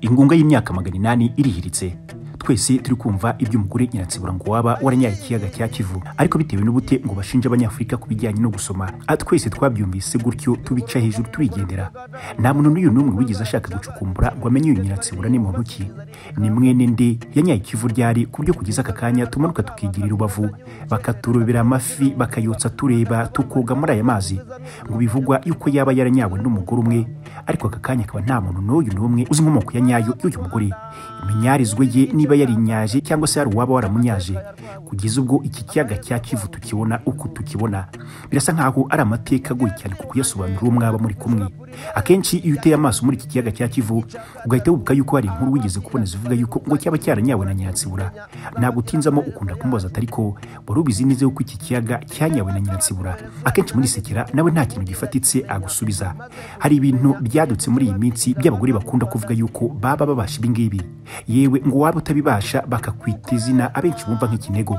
ingunga y'imyaka magana inani irihiritse twese turi kumva iby'umugore nyiransibura ngo waba waranyaye ikiyaga cya kivu ariko bitewe n'ubute ngo bashinje abanyafurika ku bijyanye no gusoma Ah, twese twabyumvise gutyo tubica hejuru turigendera nta muntu n'uyu n'umwe wigeze ashaka gucukumbura ngo amenye uyu nyiransibura ni muntu ki ni mwene nde yanyaye ikivu ryari ku buryo kugeza aka kanya tumanuka tukigirira ubavu bakaturobera amafi bakayotsa tureba tukoga muri aya mazi ngo bivugwa yuko yaba yaranyawe n'umugore umwe ariko aka kanya akaba nta muntu n'uyu n'umwe uzi inkomoko ya nyayo y'uyu mugore iminyarizwe ye niba yarinyaje cyangwa se hari uwaba waramunyaje kugeza ubwo iki kiyaga cya kivu tukibona uko tukibona birasa nkaho ari amateka agoye cyane ku kuyasobanura uwo mwaba muri kumwe akenshi iyo uteye amaso muri iki kiyaga cya kivu ugahita wibuka yuko hari inkuru wigeze kubona zivuga yuko ngo cyaba cyaranyawe na nyansibura ntabwo utinzamo ukunda kumubaza atari ko wari ubizi neza yuko iki kiyaga cyanyawe na nyansibura akenshi muri sekera nawe nta kintu gifatitse agusubiza hari ibintu byadutse muri iyi minsi by'abagore bakunda kuvuga yuko baba babasha ibi ngibi yewe ngo waba utabibasha bakakwita izina abenshi bumva nk'ikinego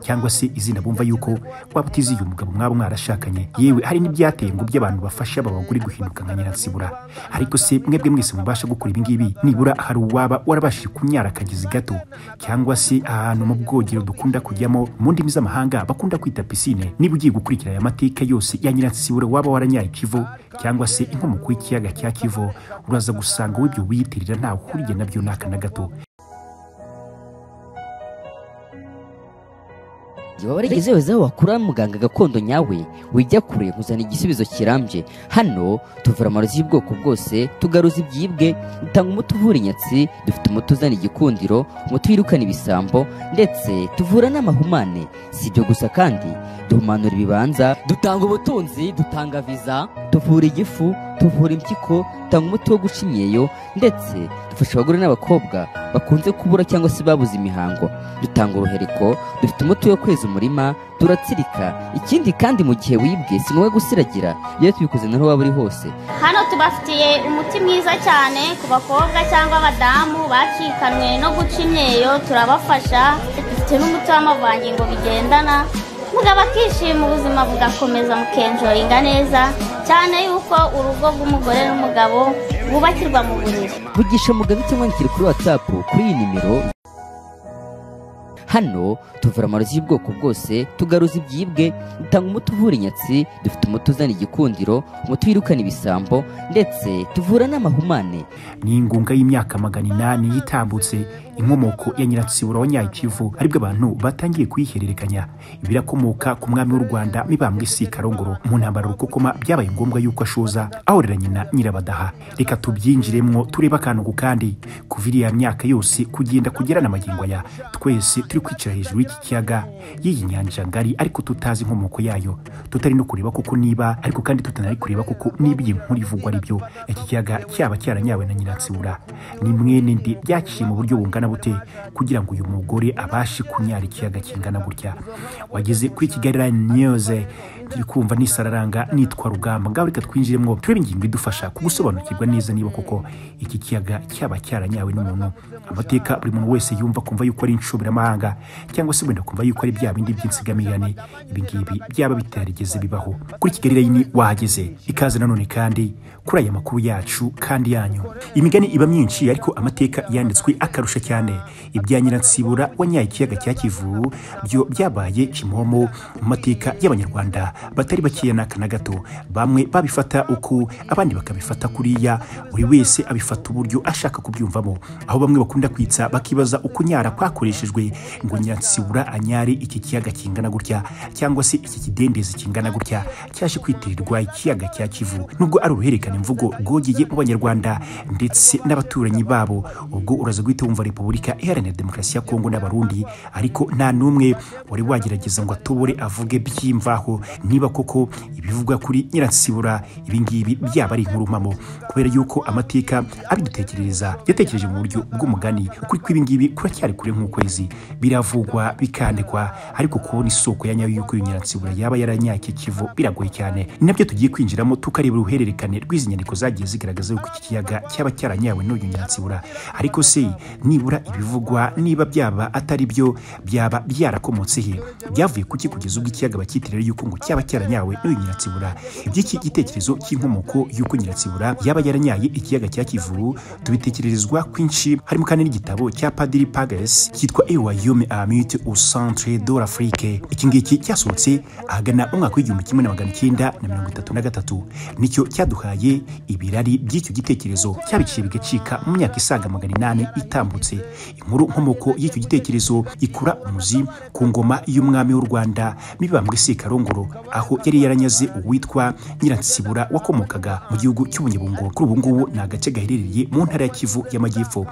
cyangwa se izina bumva yuko waba utiziye umugabo mwaba mwarashakanye yewe hari n'ibyateye ngo by'abantu bafasha aba bagore guhinduka nka nyiransibura ariko se mwebwe mwese mubasha gukora ibi ngibi nibura hari uwaba warabashije kunyara akagezi gato cyangwa se ahantu mu bwogero dukunda kujyamo mu ndimi z'amahanga bakunda kwita pisine niba ugiye gukurikira aya mateka yose ya nyiransibura waba waranyaye ikivu cyangwa se inkomoko y'ikiyaga cya kivu uraza gusanga wowe ibyo wiyitirira ntawe uhuriye nabyo n'aka na gato igihe waba warigeze weza aho wakura muganga gakondo nyawe wijya kure nkuzana igisubizo kirambye hano tuvura amarozi y'ubwoko bwose tugaruza ibyibwe dutanga umuti uvura inyatsi dufite umuti uzana igikundiro umuti wirukana ibisambo ndetse tuvura n'amahumane si ibyo gusa kandi duhumanura ibibanza dutanga ubutunzi dutanga viza tuvura igifu tuvura impyiko dutanga umuti wo guca imyeyo ndetse dufasha abagore n'abakobwa bakunze kubura cyangwa se babuze imihango dutanga uruhereko dufite umuti wo kweza umurima turatsirika ikindi kandi mu gihe wibwe si ngombwa gusiragira iyo tubikoze naho waba uri hose hano tubafitiye umuti mwiza cyane ku bakobwa cyangwa abadamu bacikanwe no guca imyeyo turabafasha dufite n'umuti w'amavangingo bigendana mugabo akishima ubuzima bugakomeza mukenjoringa neza cyane yuko urugo rw'umugore n'umugabo bwubakirwa mu buriri vugisha mugabe cyangwa wandikire kuri watsapu kuri iyi nimero hano tuvura amarozi y'ubwoko bwose tugaruza ibyibwe dutanga umuti uvura inyatsi dufite umuti uzana igikundiro umuti wirukana ibisambo ndetse tuvura n'amahumane ni ingunga y'imyaka magana inani yitambutse inkomoko ya nyiransibura wa nyayikivu aribwo abantu batangiye kuyihererekanya birakomoka ku mwami w'u rwanda mibambwe si karongoro mu ntambara rukokoma byabaye ngombwa yuko ashoza ahorera nyina nyirabadaha reka tubyinjiremwo turebe akantu ku kandi kuva iriya myaka yose kugenda kugera na magingo aya twese turi kwicara hejuru y'iki kiyaga y'iyi nyanja ngari ariko tutazi inkomoko yayo tutari no kureba kuko niba ariko kandi tutanari kureba kuko niba iyi nkuru ivugwa ari byo iki kiyaga cyaba cyaranyawe na nyiransibura ni mwene ndi byaciye mu buryo bungana bute kugira ngo uyu mugore abashe kunyara ikiyaga kingana gutya wageze kuri kigali rayini niyuze turi kumva nisararanga nitwa rugamba ngaho reka twinjiremo turebe ingingo idufasha kugusobanukirwa neza niba koko iki kiyaga cyaba cyaranyawe n'umuntu amateka buri muntu wese yumva kumva yuko ari inshoberamahanga cyangwa se wenda kumva yuko ari bya bindi by'insigamigani ibi ngibi byaba bitarigeze bibaho kuri kigali rayini wahageze ikaze nanone kandi kuri aya makuru yacu kandi yanyu imigani iba myinshi ariko amateka yanditswe akarusha cyane ibya nyiransibura wanyaye ikiyaga cya kivu byo byabaye kimomo mu mateka y'abanyarwanda batari bakeya n'aka na gato bamwe babifata uku abandi bakabifata kuriya buri wese abifata uburyo ashaka kubyumvamo aho bamwe bakunda kwitsa bakibaza uko nyara kwakoreshejwe ngo nyansibura anyare iki kiyaga kingana gutya cyangwa se iki kidendezi kingana gutya cyaje kwitirirwa ikiyaga cya kivu nubwo ari uruhererekane mvugo rwogeye mu banyarwanda ndetse n'abaturanyi babo ubwo uraza guhita wumva repubulika iharanira demokarasi ya kongo n'abarundi ariko nta n'umwe wari wagerageza ngo atobore avuge by'imvaho niba koko ibivugwa kuri nyiransibura ibingibi byaba ari inkuru mpamo kubera yuko amateka abidutekerereza yatekereje mu buryo bw'umugani ukuri kw'ibingibi kuracyari kure nk'ukwezi biravugwa bikandikwa ariko kubona isoko ya nyayo y'uko iyo nyiransibura yaba yaranyake kivu biragoye cyane ni nabyo tugiye kwinjiramo tukareba uruhererekane rw'izi nyandiko zagiye zigaragaza yuko iki kiyaga cyaba cyaranyawe n'uyu nyansibura ariko se nibura ibivugwa niba byaba atari byo byaba byarakomotse he byavuye kuki kugeza ubwo ikiyaga bakitirira yuko ngo cya cyaba cyaranyawe n'uyu nyiratsibura iby'iki gitekerezo cy'inkomoko y'uko nyiratsibura yaba yaranyaye ikiyaga cya kivu tubitekererezwa kwinshi harimo kandi n'igitabo cya padiri pages cyitwa ewayome amite au centre de l'afrique iki ngiki cyasohotse ahagana mu mwaka w'igihumbi kimwe na magana icyenda na mirongo itatu na gatatu nicyo cyaduhaye ibirari by'icyo gitekerezo cyabiciye bigacika mu myaka isaga magana inani itambutse inkuru nkomoko y'icyo gitekerezo ikura umuzi ku ngoma y'umwami w'u rwanda mibambwe sekarongoro aho yari yaranyaze uwitwa nyiransibura wakomokaga mu gihugu cy'ubunyabungo kuri ubu ngubu ni agace gaherereye mu ntara ya kivu y'amajyepfo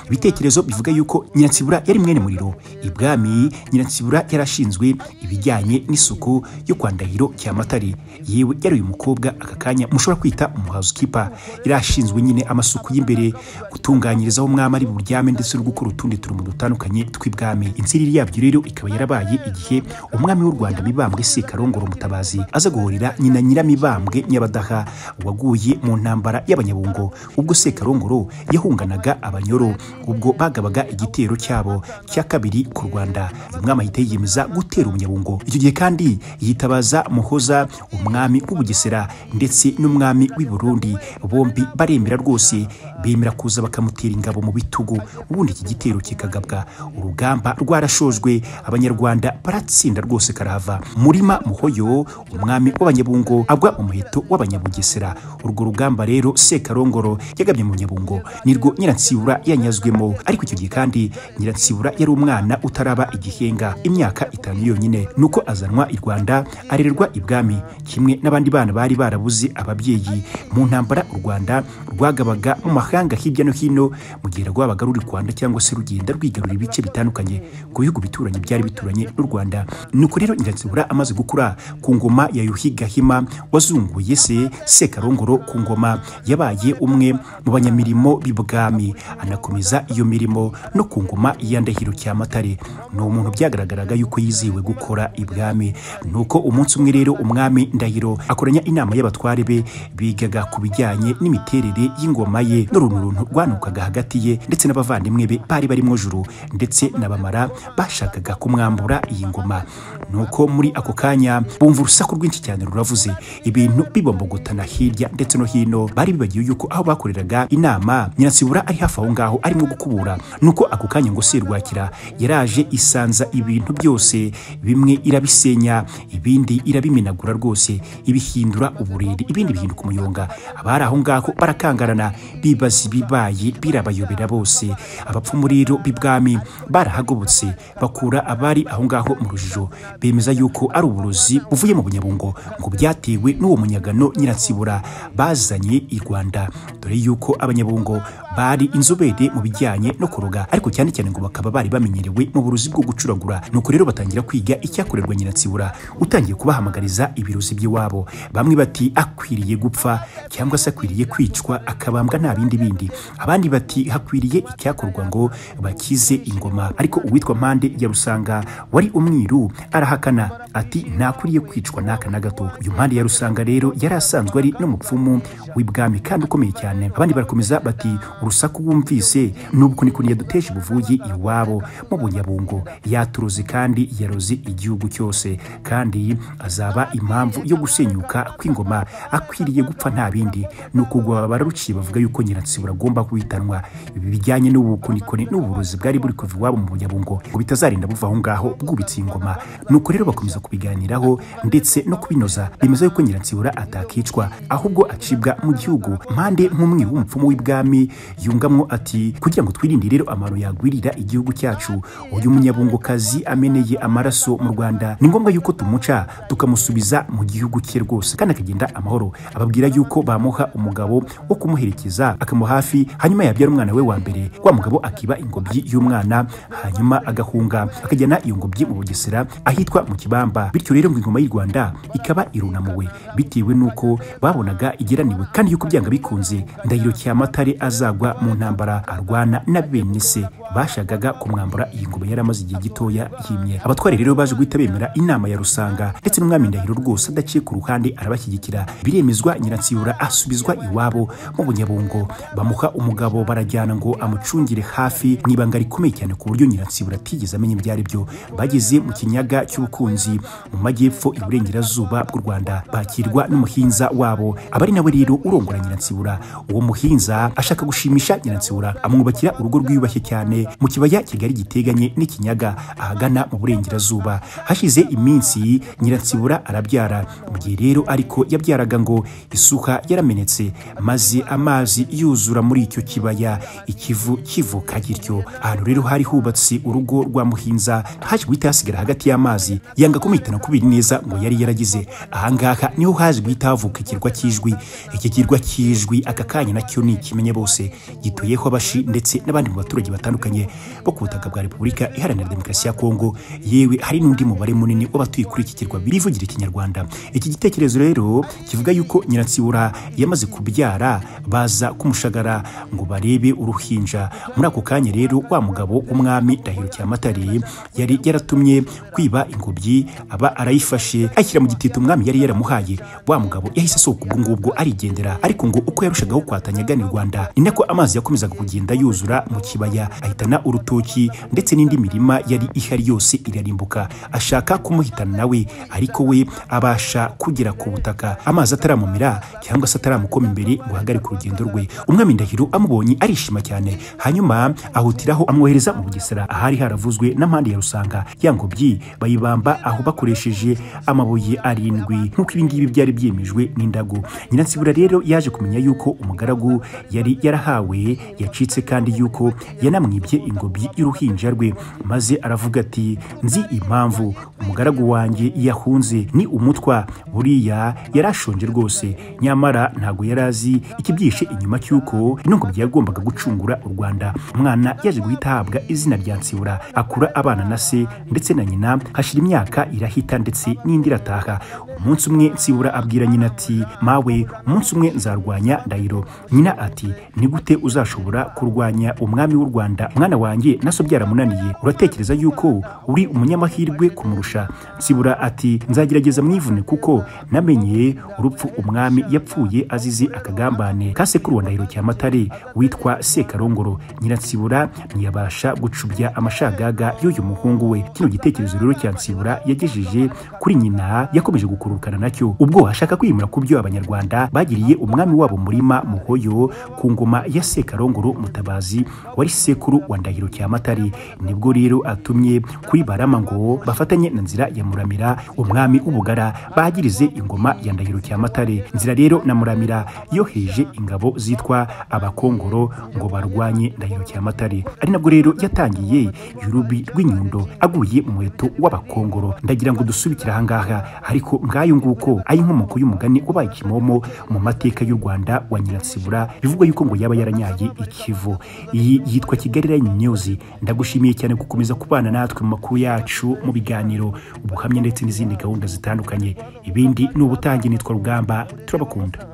ibitekerezo bivuga yuko nyiransibura yari mwene muriro ibwami nyiransibura yarashinzwe ibijyanye n'isuku yo kwa ndahiro cyamatare yewe yari uyu mukobwa aka kanya mushobora kwita umuhazi kipa yarashinzwe nyine amasuku y'imbere gutunganyiriza aho umwami ari buryame ndetse no gukora utundi turimo dutandukanye tw'ibwami inziriri yabyo rero ikaba yarabaye igihe umwami w'u rwanda mibambwe sekarongoro mutabazi aza guhurira nyina nyiramibambwe nyabadaha waguye mu ntambara y'abanyabungo ubwo sekarongoro yahunganaga abanyoro ubwo bagabaga igitero cyabo cya kabiri ku Rwanda uyu mwami ahita yiyemeza gutera umunyabungo icyo gihe kandi yitabaza muhoza umwami w'ubugesera ndetse n'umwami w'i Burundi bombi baremera rwose bemera kuza bakamutera ingabo mu bitugu ubundi iki gitero kikagabwa urugamba rwarashojwe abanyarwanda baratsinda rwose karahava murima muhoyo umwami w'abanyabungo agwa mu muheto w'abanyabugesera urwo rugamba rero sekarongoro yagabye mu nyabungo nirwo nyiransibura yanyazwemo ariko icyo gihe kandi nyiransibura yari umwana utaraba igihenga imyaka itanu yonyine nuko azanwa i rwanda arererwa ibwami kimwe n'abandi bana bari barabuze ababyeyi mu ntambara u rwanda rwagabaga mu mahanga hirya no hino mu gihe rwabaga ruri rwanda cyangwa se rugenda rwigarura ibice bitandukanye ku bihugu bituranye byari bituranye n'u rwanda nuko rero nyiransibura amaze gukura ku ngoma ya yuhi gahima wazunguye se sekarongoro ku ngoma yabaye umwe mu banyamirimo b'ibwami anakomeza iyo mirimo no ku ngoma ya ndahiro cyamatare ni umuntu byagaragaraga yuko yizihiwe gukora ibwami nuko umunsi umwe rero umwami ndahiro akoranya inama y'abatware be bigaga ku bijyanye n'imiterere y'ingoma ye n'uruntu rwanukaga hagati ye ndetse n'abavandimwe be bari barimo juru ndetse n'abamara bashakaga kumwambura iyi ngoma nuko muri ako kanya bumva urusaku rwinshi cyane ruravuze ibintu bibombogotana hirya ndetse no hino bari bibagiwe yuko aho bakoreraga inama nyiransibura ari hafi aho ngaho arimo gukubura nuko ako kanya ngo serwakira yaraje isanza ibintu byose bimwe irabisenya ibindi irabimenagura rwose ibihindura uburiri ibindi bihinduka umuyonga abari aho ngaho barakangarana bibaza ibibaye birabayobera bose abapfumu rero b'ibwami barahagobotse bakura abari aho ngaho mu rujijo bemeza yuko ari uburozi buvuye mu bunyabungo ngo byatewe n'uwo munyagano nyiransibura bazanye i rwanda dore yuko abanyabungo bari inzobere mu bijyanye no kuroga ariko cyane cyane ngo bakaba bari bamenyerewe mu buruzi bwo gucuragura nuko rero batangira kwiga icyakorerwa nyiransibura utangiye kubahamagariza ibiruzi by'iwabo bamwe bati akwiriye gupfa cyangwa se akwiriye kwicwa akabambwa nta bindi bindi abandi bati hakwiriye icyakorwa ngo bakize ingoma ariko uwitwa mpande ya rusanga wari umwiru arahakana ati ntakwiriye kwicwa n'aka na gato uyu mpande ya rusanga rero yari asanzwe ari n'umupfumu w'ibwami kandi ukomeye cyane abandi barakomeza bati urusaku wumvise nubwo niko yaduteje buvuye iwabo mu bunyabungo yaturuzi kandi yaroze igihugu cyose kandi azaba impamvu yo gusenyuka kw'ingoma akwiriye gupfa nta bindi ni ukugwa bararuciye bavuga yuko nyiransibura agomba kuhitanwa ibi bijyanye n'ubukonikoni n'uburozi bwari buri kuva iwabo mu bunyabungo ngo bitazarinda buva aho ngaho bwubitse ingoma nuko rero bakomeza kubiganiraho ndetse no kubinoza bemeza yuko nyiransibura atakicwa ahubwo acibwa mu gihugu mpande nk'umwe w'umupfumu w'ibwami yungamwo ati kugira ngo twirinde rero amaro yagwirira igihugu cyacu uyu munyabungokazi ameneye amaraso mu rwanda ni ngombwa yuko tumuca tukamusubiza mu gihugu cye rwose kandi akagenda amahoro ababwira yuko bamuha umugabo wo kumuherekeza akamuha hafi hanyuma yabyara umwana we wa mbere wa mugabo akiba ingobyi y'umwana hanyuma agahunga akajyana iyo ngobyi mu bugesera ahitwa mu kibamba bityo rero ngo ingoma y'u rwanda ikaba irunamuwe bitewe n'uko babonaga igeraniwe kandi yuko byanga bikunze ndahiro cyamatare azagwa mu ntambara arwana na bene se bashagaga kumwambura iyi ngoma yari amaze igihe gitoya yimye abatware rero baje guhita bemera inama ya rusanga ndetse n'umwami ndahiro rwose adaciye ku ruhande arabashyigikira biremezwa nyiransibura asubizwa iwabo mu bunyabungo bamuha umugabo barajyana ngo amucungire hafi mu ibanga rikomeye cyane ku buryo nyiransibura atigeze amenya ibyo ari byo bageze mu kinyaga cy'ubukunzi mu majyepfo iburengerazuba bw'u rwanda bakirwa n'umuhinza wabo aba ari nawe rero urongora nyiransibura uwo muhinza ashaka gushimisha nyiransibura amwubakira urugo rwiyubashye cyane mu kibaya kigari giteganye n'ikinyaga ahagana mu burengerazuba hashize iminsi nyiransibura arabyara mu gihe rero ariko yabyaraga ngo isuka yaramenetse maze amazi yuzura muri icyo kibaya ikivu kivuka gityo ahantu rero hari hubatse urugo rwa muhinza haje guhita hasigara hagati y'amazi yanga kumwitana kubiri neza ngo yari yaragize ahangaha niho haje guhita havuka ikirwa cy'ijwi iki kirwa cy'ijwi aka kanya nacyo ni ikimenye bose gituyeho abashi ndetse n'abandi mu baturage batandukanye bo ku butaka bwa repubulika iharanira demokarasi ya kongo yewe hari n'undi mubare munini w'abatuye kuri iki kirwa birivugira ikinyarwanda iki gitekerezo rero kivuga yuko nyiransibura yamaze kubyara baza kumushagara ngo barebe uruhinja muri ako kanya rero wa mugabo w'umwami ndahiro cyamatare yari yaratumye kwiba ingobyi aba arayifashe ayishyira mu gitito umwami yari yaramuhaye wa mugabo yahise asohoka ubwo ngubwo arigendera ariko ngo uko yarushagaho kwatanyaga ni rwanda ni nako amazi yakomezaga kugenda yuzura mu kibaya ahitana urutoki ndetse n'indi mirima yari ihari yose irarimbuka ashaka kumuhitana nawe ariko we abasha kugera ku butaka amazi ataramumira cyangwa se ataramukoma imbere ngo ahagarike urugendo rwe umwami ndahiro amubonye arishima cyane hanyuma ahutiraho amwohereza mu bugesera ahari haravuzwe n'ampande ya rusanga ya ngobyi bayibamba aho bakoresheje amabuye arindwi nk'uko ibi ngibi byari byemejwe n'indago nyiransibura rero yaje kumenya yuko umugaragu yari yarahawe yacitse kandi yuko yanamwibye ingobyi y'uruhinja rwe maze aravuga ati nzi impamvu umugaragu wanjye yahunze ni umutwa buriya yarashonje rwose nyamara ntago yari azi ikibyihishe inyuma cy'uko ino ngobyi yagombaga gucungura u rwanda umwana yaje guhita ahabwa izina rya nsibura akura abana na se ndetse na nyina hashira imyaka irahita ndetse n'indi irataha umunsi umwe nsibura abwira nyina ati mawe umunsi umwe nzarwanya ndahiro nyina ati ni gute uzashobora kurwanya umwami w'u rwanda mwana wanjye naso byaramunaniye uratekereza yuko uri umunyamahirwe kumurusha nsibura ati nzagerageza mwivune kuko namenye urupfu umwami yapfuye azize akagambane ka sekuru wa ndahiro cyamatare witwa sekarongoro nyiransibura ntiyabasha gucubya amashagaga y'uyu muhungu we kino gitekerezo rero cya nsibura yagejeje kuri nyina yakomeje gukururukana nacyo ubwo ashaka kwimura ku byo abanyarwanda bagiriye umwami wabo murima muhoyo ku ngoma ya sekarongoro mutabazi wari sekuru wa ndahiro cyamatare nibwo rero atumye kuri barama ngo bafatanye na nzira ya muramira umwami w'ubugara bagirize ingoma ya ndahiro cyamatare nzira rero na muramira yoheje ingabo zitwa abakongoro ngo barwanye ndahiro cyamatare ari nabwo rero yatangiye yurubi rw'inyundo aguye mu muheto w'abakongoro ndagira ngo dusubikire ahangaha ariko ngayo nguko ari inkomoko y'umugani ubaye kimomo mu mateka y'u rwanda wa nyiransibura bivugwa yuko ngo yaba yaranyaye ikivu iyi yitwa kigali rayini niyuzi ndagushimiye cyane gukomeza kubana natwe mu makuru yacu mu biganiro ubuhamya ndetse n'izindi gahunda zitandukanye ibindi ni ubutange nitwa rugamba turabakunda